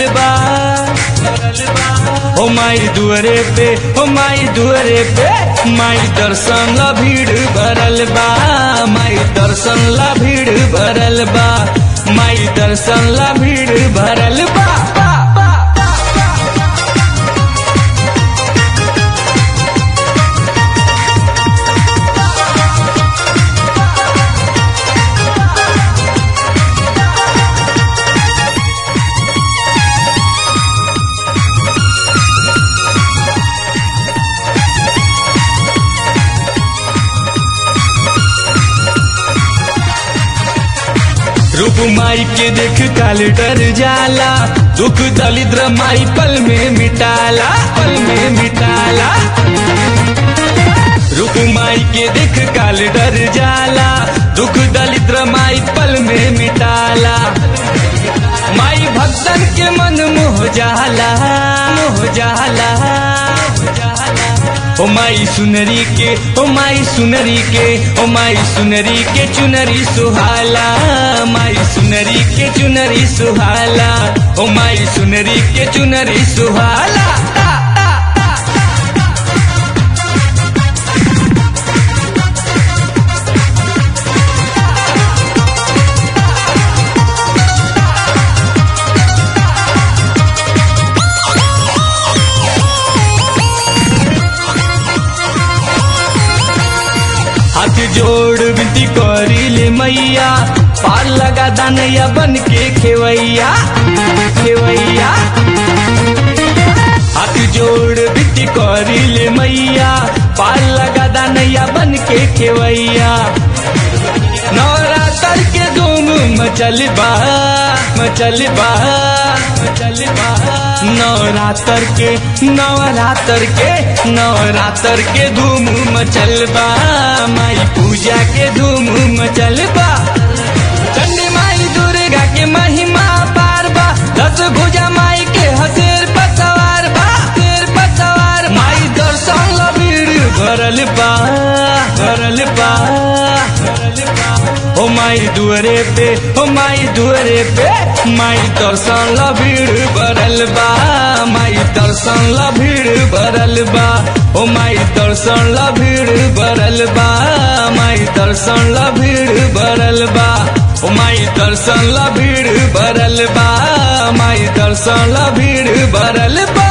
भरल बा ओ माई दुअरे पे ओ माई दुअरे पे माई दर्शन ला भीड़ भरल बा माई दर्शन ला भीड़ भरल बा माई दर्शन ला भीड़ भरल बा बा, बा, बा, बा। रूप माई के देख काल डर जाला दुख दलिद्र माई पल में मिटाला पल में मिटाला रूप माई के देख काल डर जाला दुख दलिद्र माई पल में मिटाला माई भक्तन के मन मोह जाला मोह जाला ओ माई सुनरी के ओ माई सुनरी के ओ माई सुनरी के चुनरी सुहाला माई सुनरी के चुनरी सुहाला ओ माई सुनरी के चुनरी सुहाला ता, ता, ता। हाथ जोड़ विनती करी ले मैया पार लगा दानैया बन के खेवैया खेवैया हाथ जोड़ विनती करी ले मैया पार लगा दानैया बन के खेवैया नवरात्र के धूम मचल बा मचल बा मचल बा नवरात्र के नवरात्र के नवरात्र के धूम मचल बा माई पूजा के धूम मचल बा चंडी माई दुर्गा के महिमा पार बा दस भुजा माई के हसेर पतवार बा शेर पतवार माई दर्शन ला भीड़ भरल बा भरल बा भरल बा ओ माई दुअरे पे ओ माई दुअरे पे माई दर्शन ला भीड़ भरल बा माई दर्शन ला भीड़ भरल बा ओ माई दर्शन ला भीड़ भरल बा माई दर्शन ला भीड़ भरल बा ओ माई दर्शन ला भीड़ भरल बा माई दर्शन ला भीड़ भरल बा